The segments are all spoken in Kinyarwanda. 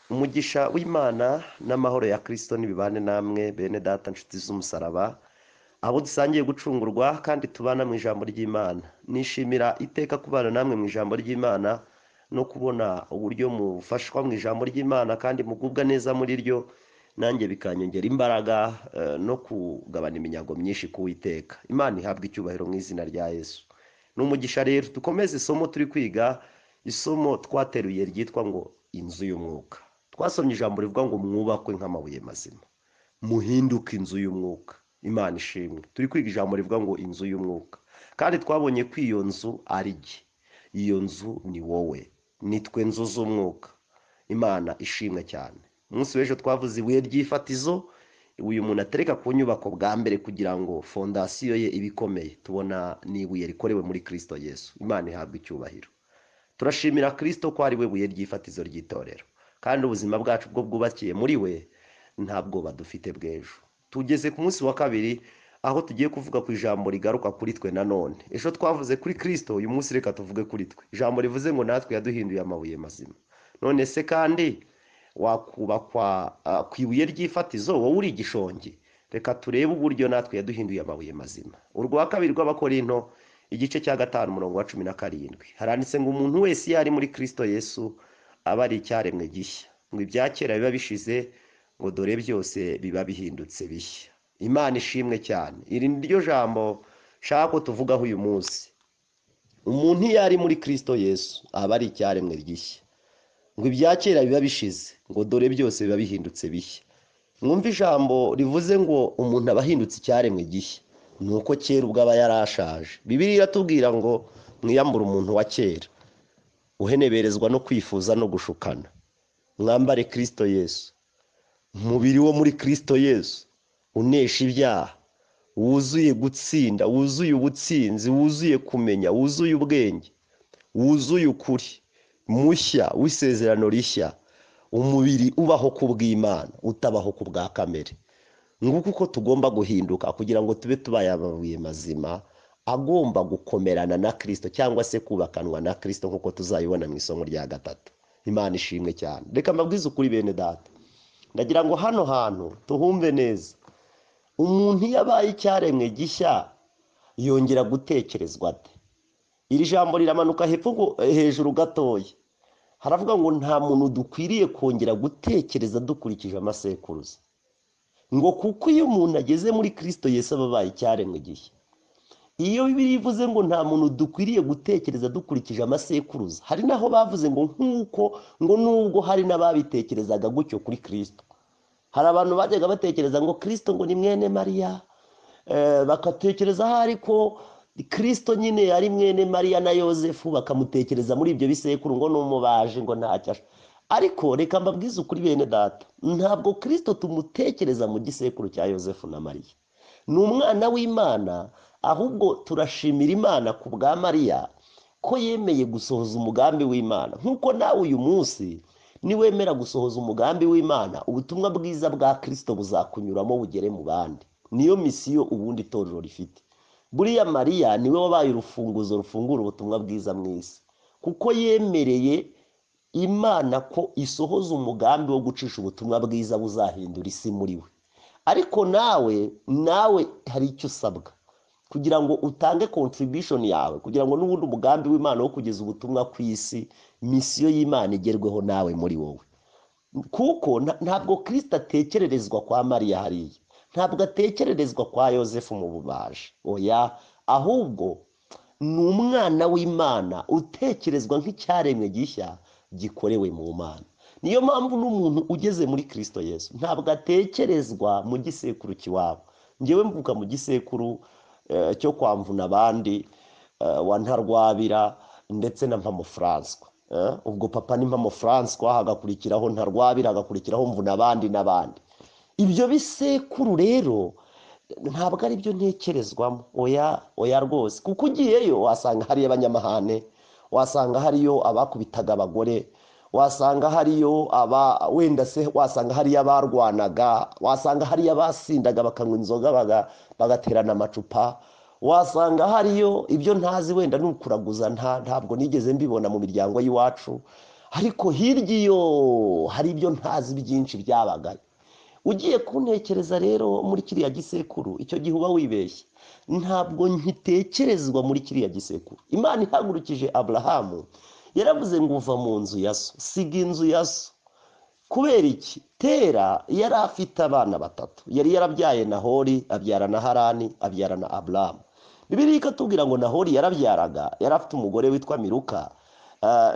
umugisha w'imana n'amahoro ya kirisito ntibibane namwe bene data nshuti z'umusaraba abo dusangiye gucungurwa kandi tubana mu ijambo ry'imana nishimira iteka kubana namwe mu ijambo ry'imana no kubona uburyo mufashwa mu ijambo ry'imana kandi mugubwa neza muri ryo nanjye bikanyongera imbaraga eh, no kugabana iminyago myinshi ku witeka imana ihabwa icyubahiro mu izina rya yesu ni umugisha rero dukomeze isomo turi kwiga isomo twateruye ryitwa ngo inzu y'umwuka twasomye ijambo rivuga ngo mwubakwe nk'amabuye mazima muhinduke inzu y'umwuka imana ishimwe turi kwiga ijambo rivuga ngo inzu y'umwuka kandi twabonye ko iyo nzu ari jye iyo nzu ni wowe nitwe nzu z'umwuka imana ishimwe cyane umunsi w'ejo twavuze ibuye ry'ifatizo uyu muntu atereka ku nyubako bwa mbere kugira ngo fondasiyo ye ibe ikomeye tubona n'ibuye rikorewe muri kirisito yesu imana ihabwa icyubahiro turashimira kirisito ko ari we buye ry'ifatizo ry'itorero kandi ubuzima bwacu bwo bwubakiye muri we nta bwoba dufite bw'ejo tugeze ku munsi wa kabiri aho tugiye kuvuga ku ijambo rigaruka kuri twe nanone ejo twavuze kuri kirisito uyu munsi reka tuvuge kuri twe ijambo rivuze ngo natwe yaduhinduye amabuye mazima none se kandi wakubakwa ah, ku ibuye ry'ifatizo wowe uri igishongi reka turebe uburyo natwe yaduhinduye amabuye mazima urwa kabiri rw'abakorinto igice cya gatanu umurongo wa cumi na karindwi haranditse ngo umuntu wese iyo ari muri kirisito yesu aba ari icyaremwe gishya ngo ibya kera biba bishize ngo dore byose biba bihindutse bishya imana ishimwe cyane iri ni ryo jambo nshaka ko tuvugaho uyu munsi umuntu iyo ari muri kirisito yesu aba ari icyaremwe gishya ngo ibya kera biba bishize ngo dore byose biba bihindutse bishya mwumve ijambo rivuze ngo umuntu aba ahindutse icyaremwe gishya ni uko kera ubwo aba yarashaje bibiri iratubwira ngo mwiyambure umuntu wa kera uheneberezwa no kwifuza no gushukana mwambare kirisito yesu umubiri wo muri kirisito yesu unesha ibyaha wuzuye gutsinda wuzuye ubutsinzi wuzuye kumenya wuzuye ubwenge wuzuye ukuri mushya w'isezerano rishya umubiri ubaho ku bw'imana utabaho ku bwa kamere nguko uko tugomba guhinduka kugira ngo tube tubaye amabuye mazima agomba gukomerana na kirisito cyangwa se kubakanwa na kirisito nk'uko tuzayibona mu isomo rya gatatu imana ishimwe cyane reka mbabwize ukuri bene data ndagira ngo hano hantu tuhumve neza umuntu iyo abaye icyaremwe gishya yongera gutekerezwa ate iri jambo riramanuka hepfo ngo- hejuru gatoya haravuga ngo nta muntu dukwiriye kongera gutekereza dukurikije amasekuruza ngo kuko iyo umuntu ageze muri kirisito yesu aba abaye icyaremwe gishya iyo bibiri ivuze ngo nta muntu dukwiriye gutekereza dukurikije amasekuruza hari n'aho bavuze ngo nk'uko ngo nubwo hari n'ababitekerezaga gutyo kuri kirisito hari abantu bajyaga batekereza ngo kirisito ngo ni mwene mariya eh, bagatekereza aho ariko kirisito nyine yari mwene mariya na yosefu bakamutekereza muri ibyo bisekuru ngo n'umubaji ngo ntacyo asha ariko reka mbabwize ukuri bene data ntabwo kirisito tumutekereza mu gisekuru cya yosefu na mariya ni umwana w'imana ahubwo turashimira imana ku bwa mariya ko yemeye gusohoza umugambi w'imana nk'uko nawe uyu munsi niwemera gusohoza umugambi w'imana ubutumwa bwiza bwa kirisito buzakunyuramo bugere mu bandi niyo misiyo ubundi itorero rifite buriya mariya niwe wabaye urufunguzo rufungura ubutumwa bwiza mu isi kuko yemereye imana ko isohoza umugambi wo gucisha ubutumwa bwiza buzahindura isi muri we ariko nawe nawe hari icyo usabwa kugira ngo utange contribution yawe kugira ngo n'ubundi umugambi w'imana wo kugeza ubutumwa ku isi misiyo y'imana igerweho nawe muri wowe kuko nta- ntabwo kirisita atekererezwa kwa mariya hariya ntabwo atekererezwa kwa yosefu mu bubaji oya ahubwo ni umwana w'imana utekerezwa nk'icyaremwe gishya gikorewe mu mana niyo mpamvu n'umuntu ugeze muri kirisito yesu ntabwo atekerezwa mu gisekuru kiwabo ngewe mvuga mu gisekuru eh, cyo kwa mvunabandi eh, wa ntarwabira ndetse na mpamo furanswa eh, ubwo papa ni mpamo furanswa hagakurikiraho ntarwabira hagakurikiraho mvunabandi n'abandi ibyo bisekuru rero ntabwo ari byo ntekerezwamo oya oya rwose kuko ugiyeyo wasanga hariyo abanyamahane wasanga hariyo abakubitaga abagore wasanga hariyo aba wenda se wasanga hariyo abarwanaga wasanga hariyo abasindaga bakanywa inzoga baga- bagaterana amacupa wasanga hariyo ibyo ntazi wenda ni ukuraguza nta- ntabwo nigeze mbibona mu miryango y'iwacu ariko hirya iyo hari ibyo ntazi byinshi byabagayo ugiye kuntekereza rero muri kiriya gisekuru icyo gihe uba wibeshye ntabwo nkitekerezwa muri kiriya gisekuru imana ihagurukije aburahamu yaravuze ngo uva mu nzu ya so siga inzu ya so kubera iki tera yari afite abana batatu yari yarabyaye nahori abyara na harani abyara na aburahamu bibiri ikatubwira ngo nahori yarabyaraga yari afite umugore witwa miruka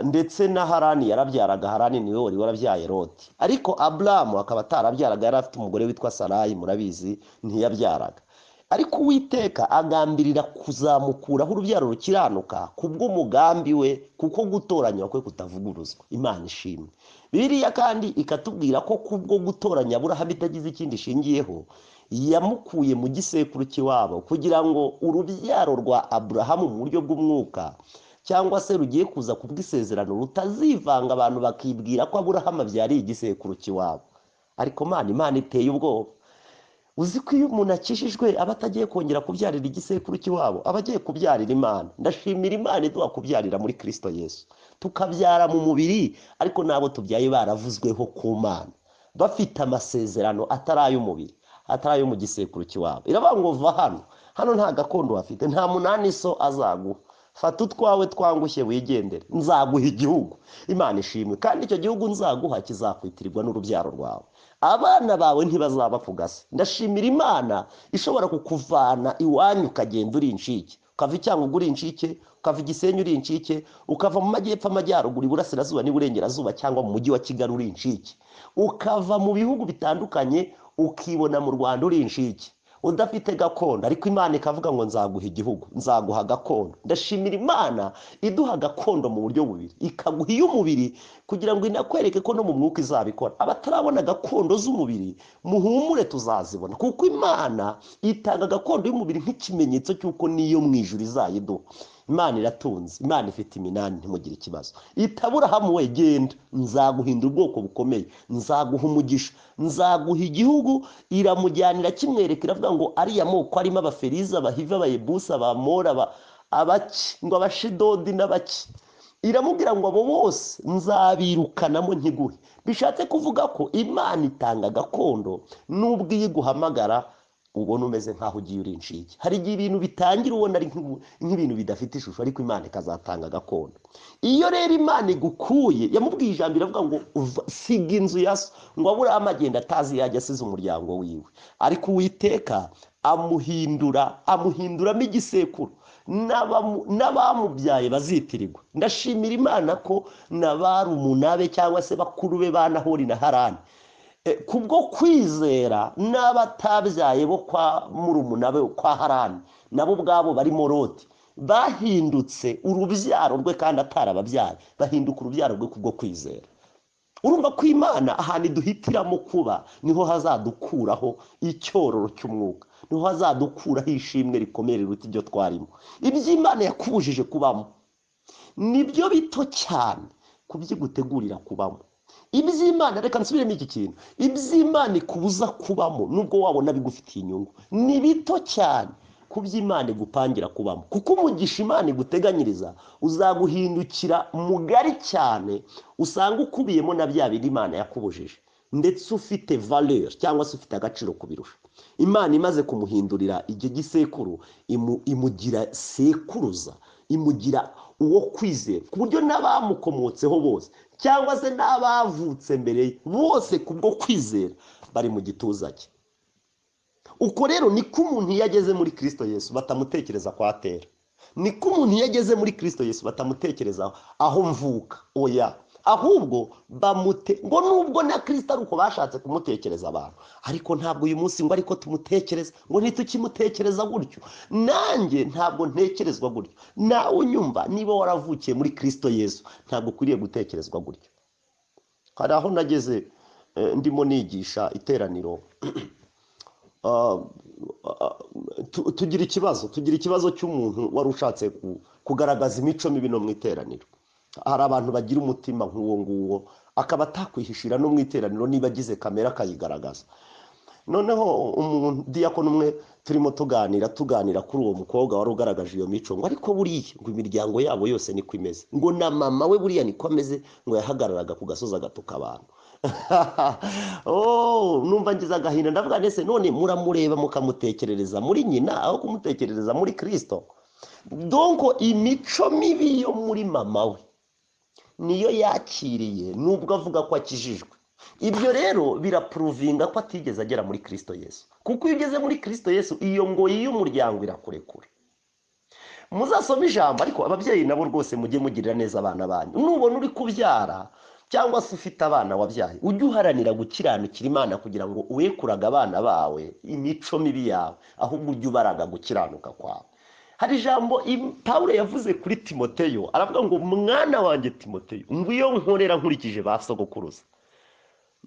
ndetse na harani yarabyaraga harani niwe wari warabyaye roti ariko aburahamu akaba atarabyaraga yari afite umugore witwa sarayi murabizi ntiyabyaraga ariko uwiteka agambirira kuzamukuraho urubyaro rukiranuka kubw'umugambi we kuko gutoranya kwe kutavuguruzwa imana ishimwe biriya kandi ikatubwira ko kubwo gutoranya aburahamu itagize ikindi ishingiyeho yamukuye mu gisekuru cy'iwabo kugira ngo urubyaro rwa aburahamu mu buryo bw'umwuka cyangwa se rugiye kuza ku bw'isezerano rutazivanga abantu bakibwira ko aburahamu abyariye igisekuru cy'iwabo ariko mani imana iteye ubwoba uzi ko iyo umuntu akijijwe aba atagiye kongera kubyarira igisekuru cy'iwabo aba agiye kubyarira imana ndashimira imana iduha kubyarira muri kirisito yesu tukabyara mu mubiri ariko n'abo tubyaye baravuzweho ku mana bafite amasezerano atari ay'umubiri atari ayo mu gisekuru cy'iwabo iravuga ngo va hano hano nta gakondo hafite nta munani so azaguha fata utwawe twangushye wigendere nzaguha igihugu imana ishimwe kandi icyo gihugu nzaguha kizakwitirirwa n'urubyaro rwawe abana bawe ntibazaba ku gasi ndashimira imana ishobora kukuvana iwanyu ukagenda uri incike ukava icyangugu uri incike ukava igisenyi uri incike ukava mu majyepfo amajyaruguru iburasirazuba n'iburengerazuba cyangwa mu mujyi wa kigali uri incike ukava mu bihugu bitandukanye ukibona mu rwanda uri incike udafite gakondo ariko imana ikavuga ngo nzaguha igihugu nzaguha gakondo ndashimira imana iduha gakondo mu buryo bubiri ikaguha iy'umubiri kugira ngo inakwereke ko no mu mwuka izabikora abatarabona gakondo z'umubiri muhumure tuzazibona kuko imana itanga gakondo y'umubiri nk'ikimenyetso cy'uko niyo mu ijuru izayiduha imana iratunze imana ifite iminani ntimugire ikibazo itaburahamu we genda nzaguhindura ubwoko bukomeye nzaguha umugisha nzaguha igihugu iramujyanira kimwereka iravuga ngo ariya moko arimo abaferiza abahiva abayebusi abamora abaki ngo abashidodi n'abaki iramubwira ngo abo bose nzabirukanamo ntiguhe bishatse kuvuga ko imana itanga gakondo n'ubwo iyo iguhamagara ubona umeze nk'aho ugiye uri inshinge hari igihe ibintu bitangira ubona ari nk'ibintu bidafite ishusho ariko imana ikazatanga gakondo iyo rero imana igukuye yamubwiye ijambo iravuga ngo siga inzu ya so ngo aburahamu agenda atazi yajya asize umuryango wiwe ariko uwiteka amuhindura amuhinduramo igisekuru n'abamubyaye bazitirirwa ndashimira imana ko n'abari umunabe cyangwa se bakuru be banahori na harani kubwo kwizera n'abatabyaye bo kwa murumuna we kwa harani nabo ubwabo barimo roti bahindutse urubyaro rwe kandi atarababyaye bahinduka urubyaro rwe kubwo kwizera urumva ko imana ahantu duhitiramo kuba niho hazadukuraho icyororo cy'umwuka niho hazadukuraho ishimwe rikomeye riruta ibyo twarimo iby'imana yakubujije kubamo nibyo bito cyane ku byigutegurira kubamo iby'imana reka nsubiremo iki kintu iby'imana ikubuza kubamo nubwo wabona bigufitiye inyungu ni bito cyane ku by'imana igupangira kubamo kuko umugisha imana iguteganyiriza uzaguhindukira mugari cyane usanga ukubiyemo na bya bindi imana yakubujije ndetse ufite valeri cyangwa se ufite agaciro kubirusha imana imaze kumuhindurira igihe gisekuru imugira sekuruza imugira uwo kwizera ku buryo n'abamukomotseho bose cyangwa se n'abavutse mbere bose kubwo kwizera bari mu gituza cye uko rero niko umuntu iyo ageze muri kirisito yesu batamutekereza ko atera niko umuntu iyo ageze muri kirisito yesu batamutekereza aho mvuka oya ahubwo bamute ngo nubwo na kirisita ari uko bashatse kumutekereza abantu ariko ntabwo uyu munsi ngo ariko tumutekereza ngo ntitukimutekereza gutyo nanjye ntabwo ntekerezwa gutyo nawe unyumva niba waravukiye muri kirisito yesu ntabwo ukwiriye gutekerezwa gutyo hari aho nageze ndimo nigisha iteraniro tugira ikibazo tugira ikibazo cy'umuntu wari ushatse kugaragaza imico mibi no mu iteraniro hari abantu bagira umutima nk'uwo nguwo akaba atakwihishira no mu iteraniro niba agize kamera akayigaragaza noneho umudiyakoni umwe turimo tuganira tuganira kuri uwo mukobwa wari ugaragaje iyo mico ngo ariko buriya ngo imiryango yabo yose niko imeze ngo na mama we buriya niko ameze ngo yahagararaga ku gasozi agatuka abantu numva ngize agahinda ndavuga ndetse none muramureba mukamutekerereza muri nyina aho kumutekerereza muri kirisito donko imico mibi yo muri mama we niyo yakiriye nubwo avuga ko akijijwe ibyo rero birapuruvinga ko atigeze agera muri kirisito yesu kuko iyo ugeze muri kirisito yesu iyo ngoyi y'umuryango irakurekura muzasome ijambo ariko ababyeyi nabo rwose mujye mugirira neza abana banyu nubona uri kubyara cyangwa se ufite abana wabyaye ujye uharanira gukiranukira imana kugira ngo urekuraga abana bawe imico mibi yawe ahubwo ujye ubaraga gukiranuka kwawe hari ijambo paul yavuze kuri timoteyo aravuga ngo mwana wanjye timoteyo ngo iyo nkorera nkurikije ba sogokuruza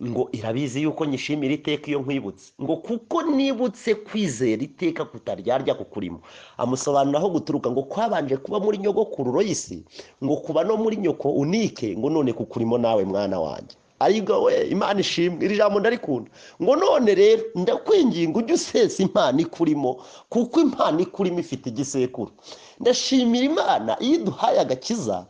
ngo irabizi yuko nyishimira iteka iyo nkwibutse ngo kuko nibutse kwizera iteka kutaryarya kukurimo amusobanura aho guturuka ngo kwabanje kuba muri nyogokuru royisi ngo kuba no muri nyoko unike ngo none kukurimo nawe mwana wanjye aribwo we imana ishimwe iri jambo ndarikunda ngo none rero ndakwinginga ujye usesa impano ikurimo kuko impano ikurimo ifite igisekuru ndashimira imana iyo iduhaye agakiza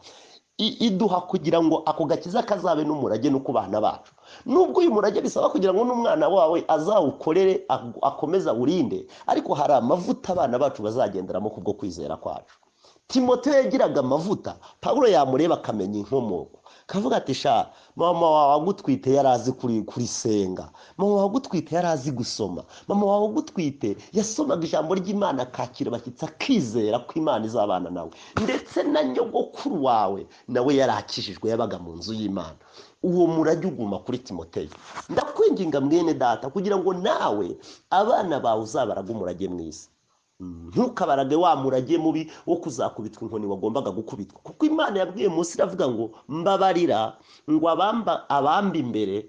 iduha kugira ngo ako gakiza kazabe n'umurage no ku bana bacu nubwo uyu murage bisaba kugira ngo n'umwana wawe azawukorere akomeze awurinde ariko hari amavuta abana bacu bazagenderamo kubwo kwizera kwacu timote yagiraga amavuta paul yamureba akamenya inkomoko kavuga ati sha mama wawe agutwite yari azi kurisenga mama wawe agutwite yari azi gusoma mama wawe agutwite yasomaga ijambo ry'imana akakira abashyitsi akizera ko imana izabana nawe ndetse na nyogokuru wawe nawe yari akijijwe yabaga mu nzu y'imana uwo murage uguma kuri timoteyo ndakwinginga mwene data kugira ngo nawe abana bawe uzabaraga umurage mwiza ntukabarage wa murage mubi wo kuzakubitwa inkoni wagombaga gukubitwa kuko imana yabwiye munsi iravuga ngo mbabarira ngo abamba imbere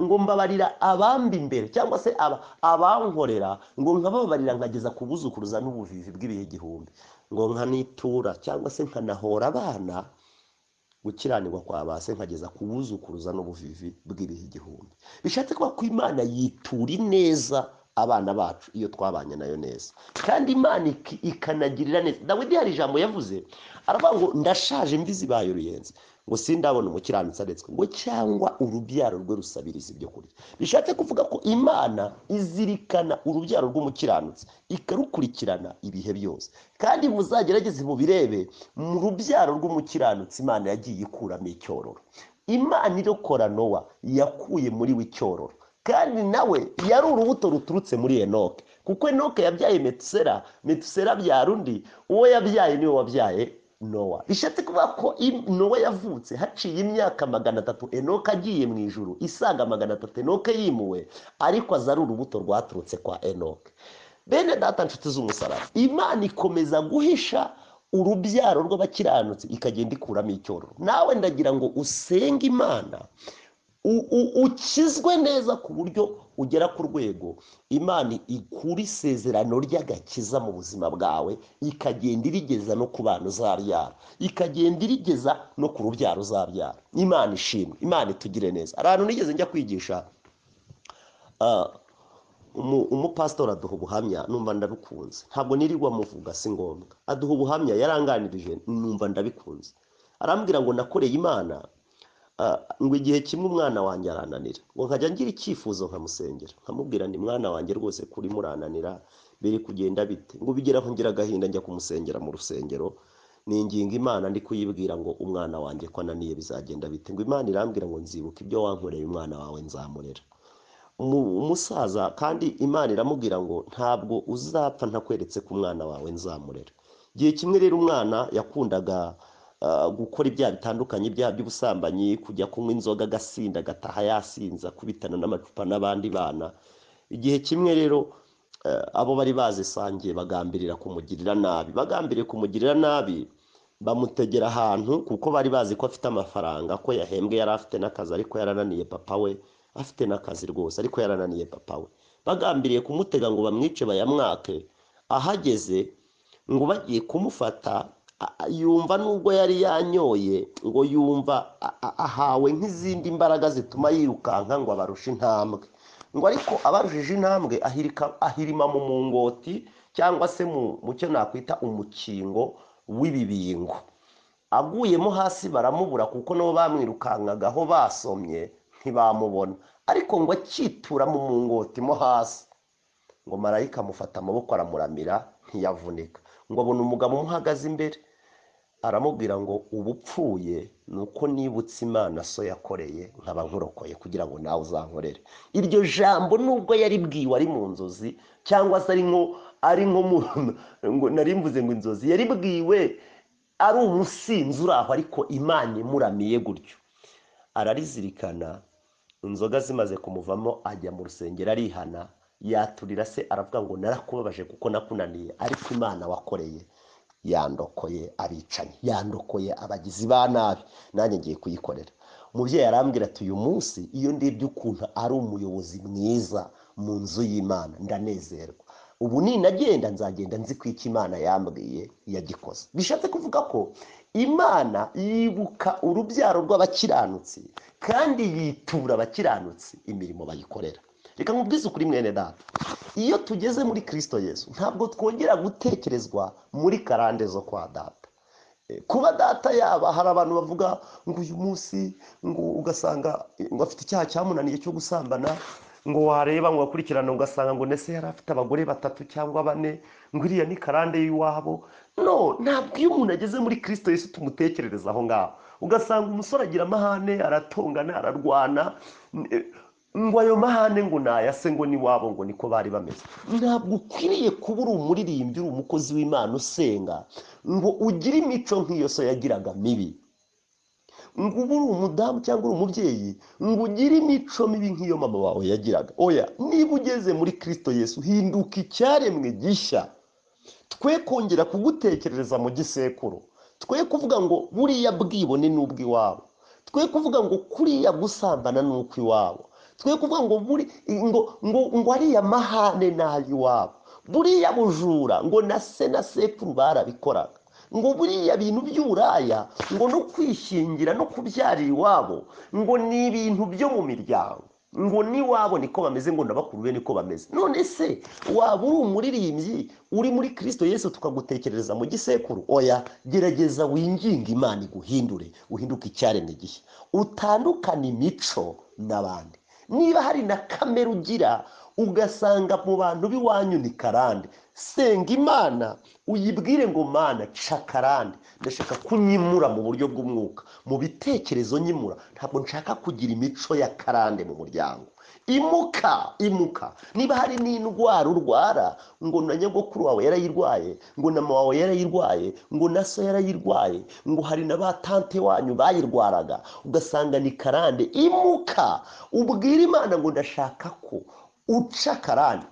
ngo mbabarira abamba imbere cyangwa se abankorera ngo nkababarira nkageza ku buzukuruza n'ubuvivi bw'ibihe igihumbi ngo nkanitura cyangwa se nkanahora abana gukiranirwa kwa ba se nkageza ku buzukuruza n'ubuvivi bw'ibihe igihumbi bishatse kuba ko imana yitura ineza abana bacu iyo twabanye nayo neza kandi imana ikanagirira neza dawidi hari ijambo yavuze aravuga ngo ndashaje imvi zibaye uruyenzi ngo sindabona umukiranutsi aretswe ngo cyangwa urubyaro rwe rusabiriza ibyo kurya bishatse kuvuga ko imana izirikana urubyaro rw'umukiranutsi ikarukurikirana ibihe byose kandi muzagerageze mubirebe mu rubyaro rw'umukiranutsi imana yagiye ikuramo icyororo imana irokora nowa yakuye muri we icyororo kandi nawe yari urubuto ruturutse muri enoke kuko enoke yabyaye metusera metusera abyara undi uwo yabyaye niwe wabyaye nowa bishatse kuvuga ko nowa yavutse haciye imyaka magana atatu enoke agiye mu ijoro isaga magana atatu enoke yimuwe ariko aza ari urubuto rwaturutse kwa enoke bene data nshuti z'umusaraba imana ikomeza guhisha urubyaro rw'abakiranutsi ikagenda ikuramo icyororo nawe ndagira ngo usenge imana ukizwe neza ku buryo ugera ku rwego imana ikura isezerano ry'agakiza mu buzima bwawe ikagenda irigeza no ku bana uzabyara ikagenda irigeza no ku rubyaro uzabyara imana ishimwe imana itugire neza ahantu nigeze njya kwigisha umupasitori aduha ubuhamya numva ndabikunze ntabwo nirirwa muvuga si ngombwa aduha ubuhamya yaranganirije numva ndabikunze arambwira ngo nakoreye imana ngo igihe kimwe umwana wanjye arananira ngo nkajya ngira icyifuzo nkamusengera nkamubwira ni mwana wanjye rwose kuri murananira biri kugenda bite ngo bigeraho ngira agahinda njya kumusengera mu rusengero ni ingingo imana ndi kuyibwira ngo umwana wanjye ko ananiye bizagenda bite ngo imana irambwira ngo nzibuke ibyo wankoreye umwana wawe nzamurera umusaza kandi imana iramubwira ngo ntabwo uzapfa ntakweretse ko umwana wawe nzamurera igihe kimwe rero umwana yakundaga gukora ibyaha bitandukanye ibyaha by'ubusambanyi kujya kunywa inzoga agasinda agataha yasinza kubitana n'amacupa n'abandi bana igihe kimwe rero abo bari bazisangiye bagambirira kumugirira nabi bagambiriye kumugirira nabi bamutegera ahantu kuko bari bazi ko afite amafaranga ko yahembwe yari afite n'akazi ariko yarananiye papa we afite n'akazi rwose ariko yarananiye papa we bagambiriye kumutega ngo bamwice bayamwake ahageze ngo bagiye kumufata yumva nubwo yari yanyoye ngo yumva ahawe nk'izindi mbaraga zituma yirukanka ngo abarushe intambwe ngo ariko abajije intambwe ahirika ahirima mu mungoti cyangwa se mu mu cyo nakwita umukingo w'ibibingo aguyemo hasi baramubura kuko nabo bamwirukankagaho basomye ntibamubona ariko ngo akitura mu mungoti mo hasi ngo marayika amufata amaboko aramuramira ntiyavunika ngo abona umugabo umuhagaze imbere aramubwira ngo ubupfuye ni uko nibutse imana so yakoreye nkaba nkurokoye kugira ngo nawe uzankorere iryo jambo nubwo yari bwiwe ari mu nzozi cyangwa se ari nko ari nko mu ngo nari mvuze ngo inzozi yari bwiwe ari umusinzi uri aho ariko imana imuramiye gutyo ararizirikana inzoga zimaze kumuvamo ajya mu rusengero arihana yaturira se aravuga ngo narakubabaje kuko nakunaniye ariko imana wakoreye yandokoye abicanyi yandokoye abagizi ba nabi nanjye ngiye kuyikorera umubyeyi arambwira ati uyu munsi iyo ndebye ukuntu ari umuyobozi mwiza mu nzu y'imana ndanezerwa ubu ninagenda nzagenda nzi ko icyo imana yambwiye yagikoze bishatse kuvuga ko imana yibuka urubyaro rw'abakiranutsi kandi yitura abakiranutsi imirimo bayikorera reka nkubwize ukuri mwene data iyo tugeze muri kirisito yesu ntabwo twongera gutekerezwa muri karande zo kwa data kuba data yaba hari abantu bavuga ngo uyu munsi ngo ugasanga ngo afite icyaha cyamunaniye cyo gusambana ngo wareba ngo wakurikirana ugasanga ngo ndetse yari afite abagore batatu cyangwa bane ngo iriya ni karande y'iwabo no ntabwo iyo umuntu ageze muri kirisito Yesu tumutekerereza aho ngaho ugasanga umusore agira amahane aratongana ararwana ngo ayo mahane ngo nayase ngo n'iwabo ngo niko bari bameze ntabwo ukwiriye kuba uri umuririmbyi uri umukozi w'imana usenga ngo ugire imico nk'iyo so yagiraga mibi ngo uba uri umudamu cyangwa uri umubyeyi ngo ugire imico mibi nk'iyo mama wawe yagiraga oya niba ugeze muri kirisito yesu hinduka icyaremwe gishya twe kongera kugutekerereza mu gisekuru twe kuvuga ngo buriya bwibone ni ubw'iwabo twe kuvuga ngo kuriya gusambana ni ukw'iwabo twe kuvuga ngo buri ngo ngo ngo ariya mahane ni ay'iwabo buriya bujura ngo na se na sekuru barabikoraga ngo buriya bintu by'uburaya ngo no kwishingira no kubyarira iwabo ngo ni ibintu byo mu miryango ngo n'iwabo niko bameze ngo n'abakuru be niko bameze none se waba uri umuririmbyi uri muri kirisito yesu tukagutekerereza mu gisekuru oya gerageza winginge imana iguhindure uhinduke icyaremwe gishya utandukane imico n'abandi niba hari na kamera ugira ugasanga mu bantu b'iwanyu ni karande senga imana uyibwire ngo mana ca karande ndashaka kunyimura mu buryo bw'umwuka mu bitekerezo nyimura ntabwo nshaka kugira imico ya karande mu muryango imuka imuka niba hari n'indwara urwara ngo na nyogokuru wawe yarayirwaye ngo na mama wawe yarayirwaye ngo na so yarayirwaye ngo hari na ba tante wanyu bayirwaraga ugasanga ni karande imuka ubwire imana ngo ndashaka ko uca karande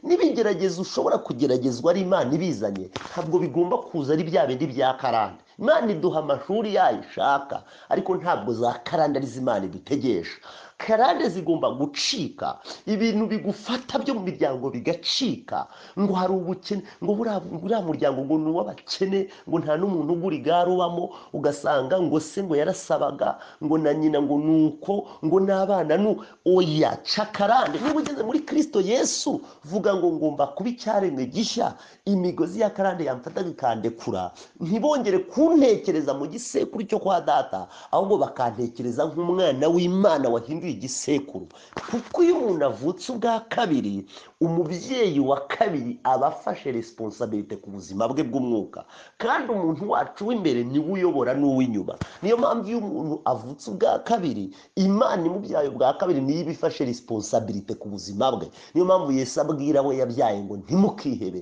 n'ibigeragezo ushobora kugeragezwa ari imana ibizanye ntabwo bigomba kuza ari bya bindi bya karande imana iduha amashuri yayo ishaka ariko ntabwo za karande ari imana idutegesha karande zigomba gucika ibintu bigufata byo mu miryango bigacika ngo hari ubukene ngo buriya muryango ngo ni uw'abakene ngo nta n'umuntu ugura igare ubamo ugasanga ngo se ngo yarasabaga ngo na nyina ngo ni uko ngo n'abana ni oya ca karande niba ugeze muri kirisito yesu vuga ngo ngomba kuba icyaremwe gishya imigozi ya karande yamfataga ikandekura ntibongere kuntekereza mu gisekuru cyo kwa data ahubwo bakantekereza nk'umwana w'imana wahinduye igisekuru kuko iyo umuntu avutse ubwa kabiri umubyeyi wa kabiri aba afashe resiponsabirite ku buzima bwe bw'umwuka kandi umuntu wacu w'imbere niwe uyobora n'uw'inyuma niyo mpamvu iyo umuntu avutse ubwa kabiri imana imubyaye ubwa kabiri niyo iba ifashe resiponsabirite ku buzima bwe niyo mpamvu yesu abwira we yabyaye ngo ntimukihebe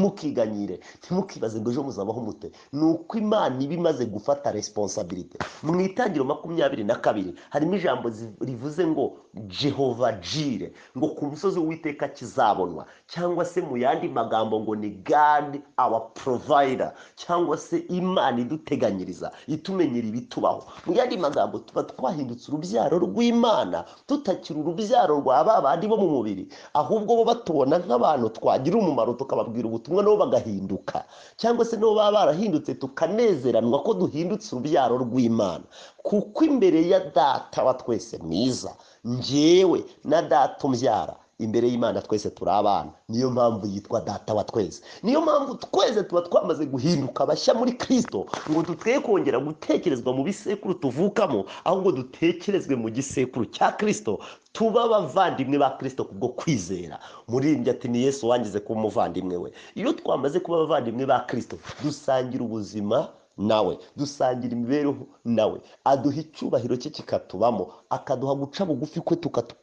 ntimukiganyire ntimukibaze ngo ejo muzabaho mute ni uko imana iba imaze gufata resiponsabirite mu itangiro makumyabiri na kabiri harimo ijambo rivuze ngo jehova jire ngo ku musozi w'uwiteka kizabonwa cyangwa se mu yandi magambo ngo ni god our provider cyangwa se imana iduteganyiriza itumenyera ibitubaho mu yandi magambo tuba twahindutse urubyaro rw'imana tutakiri urubyaro rwa ba bandi bo mu mubiri ahubwo bo batubona nk'abantu twagira umumaro tukababwira ubutumwa nabo bagahinduka cyangwa se nabo baba barahindutse tukanezeranwa ko duhindutse urubyaro rw'imana kuko imbere ya data wa twese mwiza ngewe na data umbyara imbere y'imana twese turi abana niyo mpamvu yitwa data wa twese niyo mpamvu twese tuba twamaze guhinduka abashya muri kirisito ngo dutwe kongera gutekerezwa mu bisekuru tuvukamo ahubwo dutekerezwe mu gisekuru cya kirisito tuba abavandimwe ba kirisito kubwo kwizera muririmbyi ati ni yesu wangize kuba umuvandimwe we iyo twamaze kuba abavandimwe ba kirisito dusangira ubuzima nawe dusangira imibereho nawe aduha icyubahiro cye kikatubamo akaduha guca bugufi kwe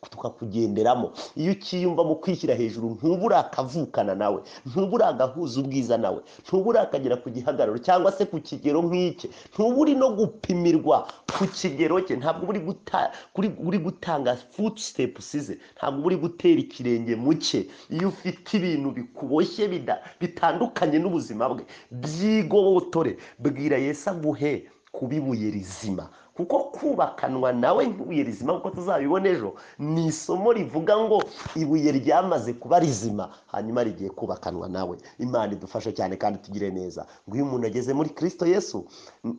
tukakugenderamo iyo ukiyumva mu kwishyira hejuru ntuba urakavukana nawe ntuba uragahuza ubwiza nawe ntuba urakagera ku gihagararo cyangwa se ku kigero nk'icye ntuba uri no gupimirwa ku kigero cye ntabwo uba uri guta- kuri- uri gutanga footsteps ze ntabwo uba uri gutera ikirenge mu cye iyo ufite ibintu bikuboshye bida- bitandukanye n'ubuzima bwe by'igobotore bwira yesu aguhe kuba ibuye rizima kuko kubakanwa nawe nk'ibuye rizima kuko tuzabibona ejo ni isomo rivuga ngo ibuye ryamaze kuba rizima hanyuma rigiye kubakanwa nawe imana idufashe cyane kandi tugire neza ngo iyo umuntu ageze muri kirisito yesu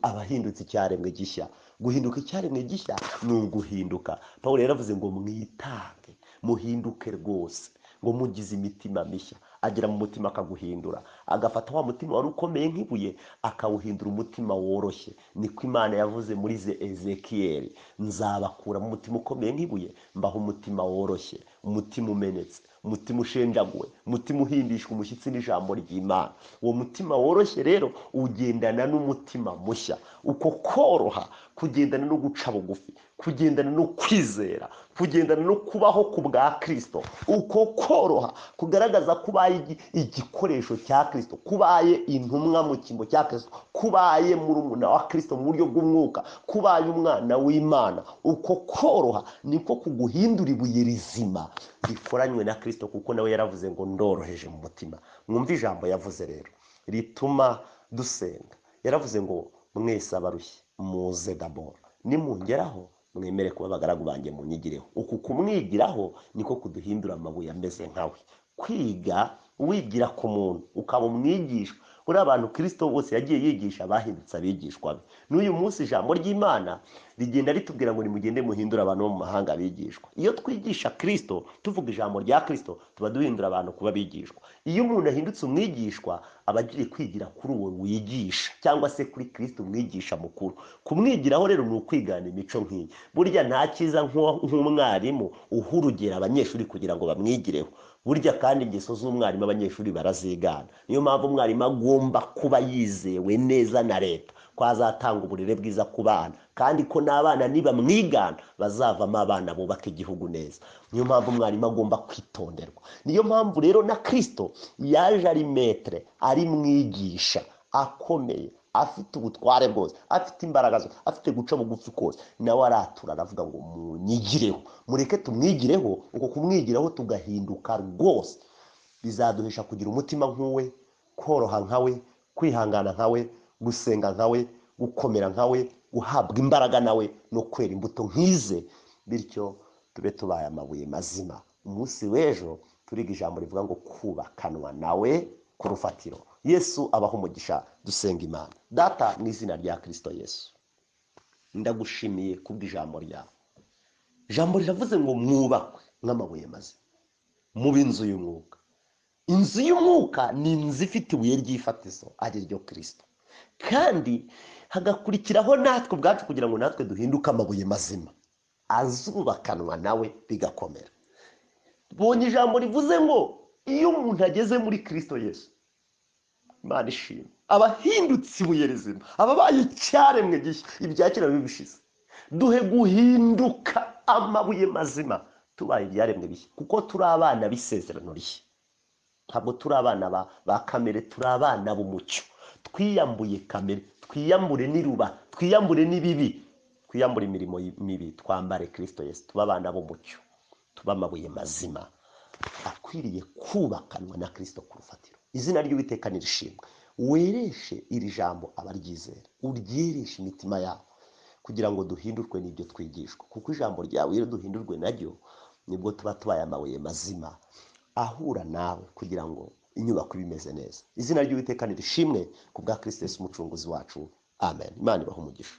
aba ahindutse icyaremwe gishya guhinduka icyaremwe gishya ni uguhinduka paul yaravuze ngo mwitange muhinduke rwose ngo mugize imitima mishya agera mu mutima akaguhindura agafata wa mutima wari ukomeye nk'ibuye akawuhindura umutima woroshye niko imana yavuze muri ze ezekiyeli nzabakura mu mutima ukomeye nk'ibuye mbaho umutima woroshye umutima umenetse umutima ushenjaguwe umutima uhindishwa umushyitsi n'ijambo ry'imana uwo mutima woroshye rero ugendana n'umutima mushya uko koroha kugendana no guca bugufi kugendana no kwizera kugendana no kubaho ku bwa kirisito uko koroha kugaragaza ko ubaye igi- igikoresho cya kirisito kubaye intumwa mu cyimbo cya kirisito kubaye murumuna wa kirisito mu buryo bw'umwuka kubaye umwana w'imana uko koroha niko kuguhindura ibuye rizima rikoranywe na kirisito kuko nawe yaravuze ngo ndoroheje mu mutima mwumve ijambo yavuze rero rituma dusenga yaravuze ngo mwese abarushye muze daboro nimungeraho mwemere kuba abagaragu banjye munyigireho uku kumwigiraho niko kuduhindura amabuye ameze nkawe kwiga wigira ku muntu ukaba umwigishwa buriya abantu kirisito bose yagiye yigisha bahindutse abigishwa be n'uyu munsi ijambo ry'imana rigenda ritubwira ngo nimugende muhindure abantu bo mu mahanga abigishwa iyo twigisha kirisito tuvuga ijambo rya kirisito tuba duhindura abantu kuba abigishwa iyo umuntu ahindutse umwigishwa aba agiye kwigira kuri uwo wigisha cyangwa se kuri kirisito umwigisha mukuru kumwigiraho rero ni ukwigana imico nk'iyi burya nta cyiza nk'uwa- nk'umwarimu uha urugero abanyeshuri kugira ngo bamwigireho burya kandi ingeso z'umwarimu abanyeshuri barazigana niyo mpamvu umwarimu agomba kuba yizewe neza na leta ko azatanga uburere bwiza ku bana kandi ko n'abana nibamwigana bazavamo abana bubaka igihugu neza niyo mpamvu umwarimu agomba kwitonderwa niyo mpamvu rero na kirisito yaje ari metere ari mwigisha akomeye afite ubutware bwose afite imbaraga zose afite guca bugufi kose nawe aratura aravuga ngo munyigireho mureke tumwigireho uko kumwigiraho tugahinduka rwose bizaduhesha kugira umutima nk'uwe koroha nkawe kwihangana nkawe gusenga nkawe gukomera nkawe guhabwa imbaraga nawe no kwera imbuto nk'ize bityo tube tubaye amabuye mazima umunsi w'ejo turiga ijambo rivuga ngo kubakanwa nawe ku rufatiro yesu abaho umugisha dusenga imana data mu izina rya kirisito yesu ndagushimiye kubw'ijambo ryawe ijambo riravuze ngo mwubakwe nk'amabuye mazima mube inzu y'umwuka inzu y'umwuka ni inzu ifite ibuye ry'ifatizo ari ryo kirisito kandi hagakurikiraho natwe ubwacu kugira ngo natwe duhinduke amabuye mazima azubakanwa nawe bigakomera bonye ijambo rivuze ngo iyo umuntu ageze muri kirisito yesu imana ishima aba ahindutse ibuye rizima aba abaye icyaremwe gishya ibyakera biba bishize duhe guhinduka amabuye mazima tubaye ibyaremwe bishya kuko turi abana b'isezerano rishya ntabwo turi abana ba, ba kamere turi abana b'umucyo twiyambuye kamere twiyambure n'iruba twiyambure n'ibibi twiyambure imirimo y- mibi twambare kirisito yesu tuba abana b'umucyo tuba amabuye mazima akwiriye kubakanwa na kirisito ku rufatiro izina ry'uwiteka nirishimwe wereshe iri jambo abaryizera uryereshe imitima yabo kugira ngo duhindurwe n'ibyo twigishwa kuko ijambo ryawe iyo duhindurwe naryo nibwo tuba tubaye amabuye mazima ahura nawe kugira ngo inyubako ibe imeze neza izina ry'uwiteka nirishimwe ku bwa kirisito Yesu umucunguzi wacu amen imana ibahe umugisha